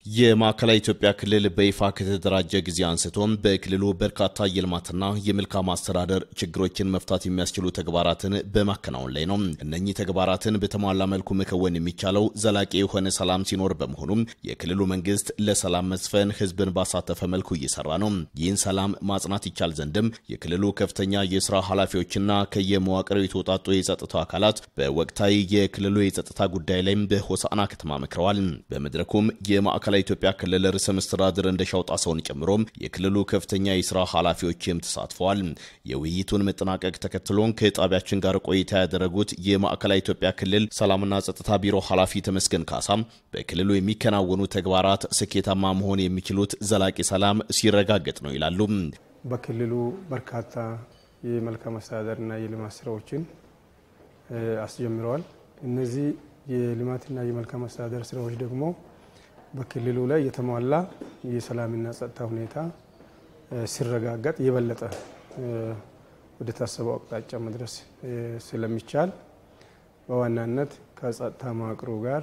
የማዕከላዊ ኢትዮጵያ ክልል በይፋ ከተደራጀ ጊዜ አንስቶም በክልሉ በርካታ የልማትና የመልካም አስተዳደር ችግሮችን መፍታት የሚያስችሉ ተግባራትን በማከናወን ላይ ነው። እነኚህ ተግባራትን በተሟላ መልኩ መከወን የሚቻለው ዘላቂ የሆነ ሰላም ሲኖር በመሆኑም የክልሉ መንግስት ለሰላም መስፈን ህዝብን ባሳተፈ መልኩ እየሰራ ነው። ይህን ሰላም ማጽናት ይቻል ዘንድም የክልሉ ከፍተኛ የስራ ኃላፊዎችና ከየመዋቅሩ የተውጣጡ የጸጥታ አካላት በወቅታዊ የክልሉ የጸጥታ ጉዳይ ላይም በሆሳዕና ከተማ መክረዋል። በመድረኩም የማዕከላዊ ኢትዮጵያ ክልል ርዕሰ መስተዳድር እንደሻው ጣሰውን ጨምሮ የክልሉ ከፍተኛ የስራ ኃላፊዎችም ተሳትፈዋል። የውይይቱን መጠናቀቅ ተከትሎን ከጣቢያችን ጋር ቆይታ ያደረጉት የማዕከላዊ ኢትዮጵያ ክልል ሰላምና ጸጥታ ቢሮ ኃላፊ ተመስገን ካሳ በክልሉ የሚከናወኑ ተግባራት ስኬታማ መሆን የሚችሉት ዘላቂ ሰላም ሲረጋገጥ ነው ይላሉ። በክልሉ በርካታ የመልካም አስተዳደርና የልማት ስራዎችን አስጀምረዋል። እነዚህ የልማትና የመልካም አስተዳደር ስራዎች ደግሞ በክልሉ ላይ የተሟላ የሰላምና ጸጥታ ሁኔታ ሲረጋገጥ የበለጠ ወደ ታሰበው አቅጣጫ መድረስ ስለሚቻል በዋናነት ከጸጥታ መዋቅሩ ጋር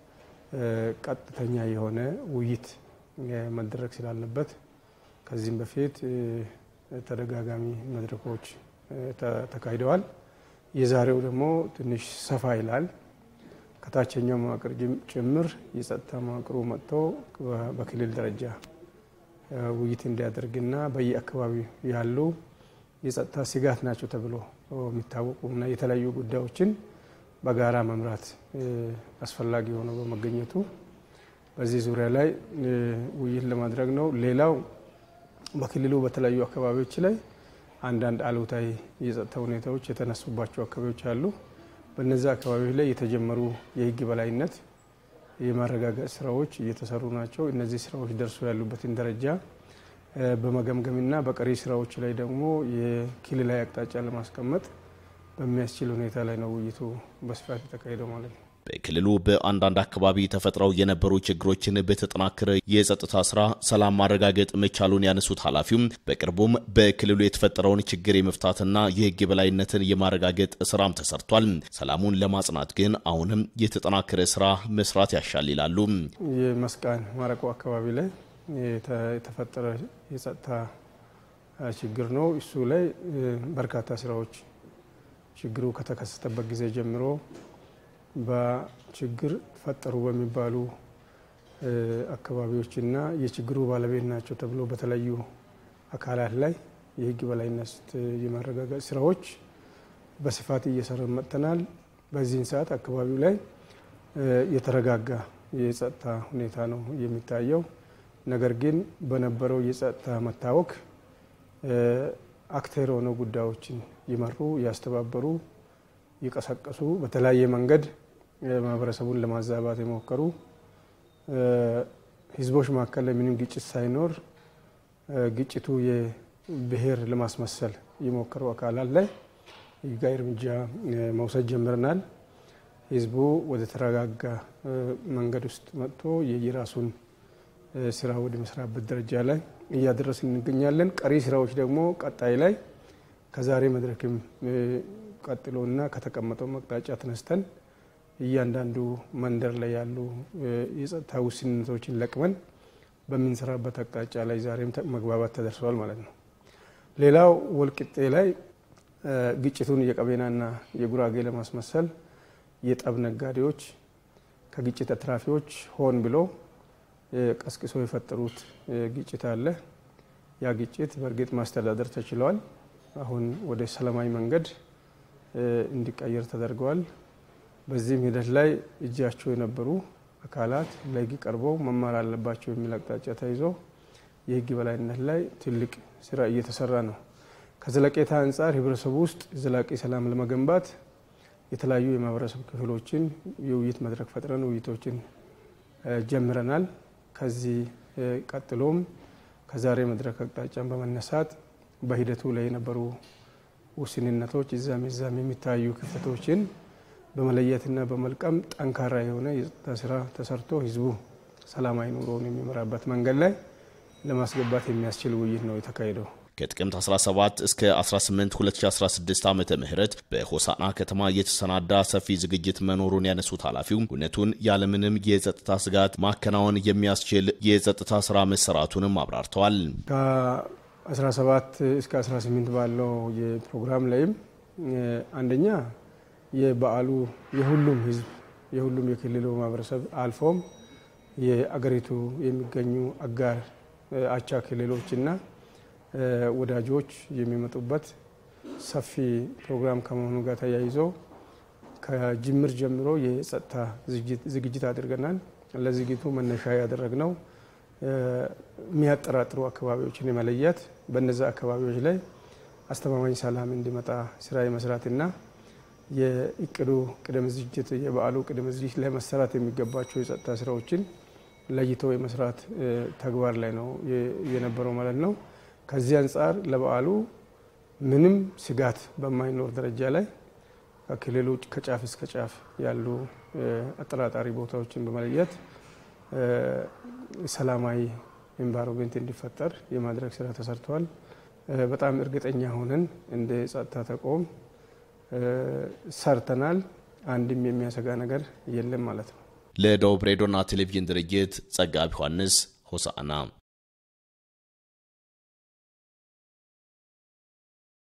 ቀጥተኛ የሆነ ውይይት መደረግ ስላለበት ከዚህም በፊት ተደጋጋሚ መድረኮች ተካሂደዋል። የዛሬው ደግሞ ትንሽ ሰፋ ይላል። ከታችኛው መዋቅር ጭምር የጸጥታ መዋቅሩ መጥቶ በክልል ደረጃ ውይይት እንዲያደርግና በየአካባቢው ያሉ የጸጥታ ስጋት ናቸው ተብሎ የሚታወቁና የተለያዩ ጉዳዮችን በጋራ መምራት አስፈላጊ ሆኖ በመገኘቱ በዚህ ዙሪያ ላይ ውይይት ለማድረግ ነው። ሌላው በክልሉ በተለያዩ አካባቢዎች ላይ አንዳንድ አሉታዊ የጸጥታ ሁኔታዎች የተነሱባቸው አካባቢዎች አሉ። በነዚህ አካባቢዎች ላይ የተጀመሩ የሕግ በላይነት የማረጋገጥ ስራዎች እየተሰሩ ናቸው። እነዚህ ስራዎች ደርሶ ያሉበትን ደረጃ በመገምገምና በቀሪ ስራዎች ላይ ደግሞ የክልላዊ አቅጣጫ ለማስቀመጥ በሚያስችል ሁኔታ ላይ ነው ውይይቱ በስፋት የተካሄደው ማለት ነው። በክልሉ በአንዳንድ አካባቢ ተፈጥረው የነበሩ ችግሮችን በተጠናከረ የጸጥታ ስራ ሰላም ማረጋገጥ መቻሉን ያነሱት ኃላፊውም በቅርቡም በክልሉ የተፈጠረውን ችግር የመፍታትና የህግ የበላይነትን የማረጋገጥ ስራም ተሰርቷል። ሰላሙን ለማጽናት ግን አሁንም የተጠናከረ ስራ መስራት ያሻል ይላሉ። የመስቃን ማረቆ አካባቢ ላይ የተፈጠረ የጸጥታ ችግር ነው። እሱ ላይ በርካታ ስራዎች ችግሩ ከተከሰተበት ጊዜ ጀምሮ በችግር ፈጠሩ በሚባሉ አካባቢዎችና የችግሩ ባለቤት ናቸው ተብሎ በተለያዩ አካላት ላይ የህግ በላይነት የማረጋገጥ ስራዎች በስፋት እየሰራን መጥተናል። በዚህን ሰዓት አካባቢው ላይ የተረጋጋ የጸጥታ ሁኔታ ነው የሚታየው። ነገር ግን በነበረው የጸጥታ መታወክ አክተር ሆነው ጉዳዮችን ይመሩ፣ ያስተባበሩ፣ የቀሰቀሱ በተለያየ መንገድ ማህበረሰቡን ለማዛባት የሞከሩ ህዝቦች መካከል ላይ ምንም ግጭት ሳይኖር ግጭቱ የብሔር ለማስመሰል የሞከሩ አካላት ላይ ህጋዊ እርምጃ መውሰድ ጀምረናል። ህዝቡ ወደ ተረጋጋ መንገድ ውስጥ መጥቶ የየራሱን ስራ ወደ መስራበት ደረጃ ላይ እያደረስን እንገኛለን። ቀሪ ስራዎች ደግሞ ቀጣይ ላይ ከዛሬ መድረክም ቀጥሎና ከተቀመጠው መቅጣጫ ተነስተን እያንዳንዱ መንደር ላይ ያሉ የጸጥታ ውስንነቶችን ለቅመን በምንሰራበት አቅጣጫ ላይ ዛሬም መግባባት ተደርሰዋል ማለት ነው። ሌላው ወልቂጤ ላይ ግጭቱን የቀቤናና የጉራጌ ለማስመሰል የጠብ ነጋዴዎች ከግጭት አትራፊዎች ሆን ብሎ ቀስቅሶ የፈጠሩት ግጭት አለ። ያ ግጭት በእርግጥ ማስተዳደር ተችሏል። አሁን ወደ ሰላማዊ መንገድ እንዲቀየር ተደርገዋል። በዚህም ሂደት ላይ እጃቸው የነበሩ አካላት ለሕግ ቀርበው መማር አለባቸው የሚል አቅጣጫ ተይዞ የሕግ በላይነት ላይ ትልቅ ስራ እየተሰራ ነው። ከዘለቄታ አንጻር ህብረተሰቡ ውስጥ ዘላቂ ሰላም ለመገንባት የተለያዩ የማህበረሰብ ክፍሎችን የውይይት መድረክ ፈጥረን ውይይቶችን ጀምረናል። ከዚህ ቀጥሎም ከዛሬ መድረክ አቅጣጫን በመነሳት በሂደቱ ላይ የነበሩ ውስንነቶች እዛም እዛም የሚታዩ ክፍተቶችን በመለየትና በመልቀም ጠንካራ የሆነ የጸጥታ ስራ ተሰርቶ ህዝቡ ሰላማዊ ኑሮውን የሚመራበት መንገድ ላይ ለማስገባት የሚያስችል ውይይት ነው የተካሄደው። ከጥቅምት 17 እስከ 18 2016 ዓ ም በሆሳና ከተማ የተሰናዳ ሰፊ ዝግጅት መኖሩን ያነሱት ኃላፊው እውነቱን ያለምንም የጸጥታ ስጋት ማከናወን የሚያስችል የጸጥታ ስራ መሰራቱንም አብራርተዋል። ከ17 እስከ 18 ባለው የፕሮግራም ላይም አንደኛ የበዓሉ የሁሉም ህዝብ የሁሉም የክልሉ ማህበረሰብ አልፎም የአገሪቱ የሚገኙ አጋር አቻ ክልሎችና ወዳጆች የሚመጡበት ሰፊ ፕሮግራም ከመሆኑ ጋር ተያይዞ ከጅምር ጀምሮ የጸጥታ ዝግጅት አድርገናል። ለዝግጅቱ መነሻ ያደረግነው የሚያጠራጥሩ አካባቢዎችን የመለየት በነዚ አካባቢዎች ላይ አስተማማኝ ሰላም እንዲመጣ ስራ የመስራትና የእቅዱ ቅድመ ዝግጅት የበዓሉ ቅድመ ዝግጅት ላይ መሰራት የሚገባቸው የጸጥታ ስራዎችን ለይቶ የመስራት ተግባር ላይ ነው የነበረው ማለት ነው። ከዚህ አንጻር ለበዓሉ ምንም ስጋት በማይኖር ደረጃ ላይ ከክልሉ ከጫፍ እስከ ጫፍ ያሉ አጠራጣሪ ቦታዎችን በመለየት ሰላማዊ ኤንቫይሮንመንት እንዲፈጠር የማድረግ ስራ ተሰርተዋል። በጣም እርግጠኛ ሆነን እንደ ጸጥታ ተቋም ሰርተናል። አንድም የሚያሰጋ ነገር የለም ማለት ነው። ለደቡብ ሬዲዮና ቴሌቪዥን ድርጅት ጸጋብ ዮሐንስ ሆሳዕና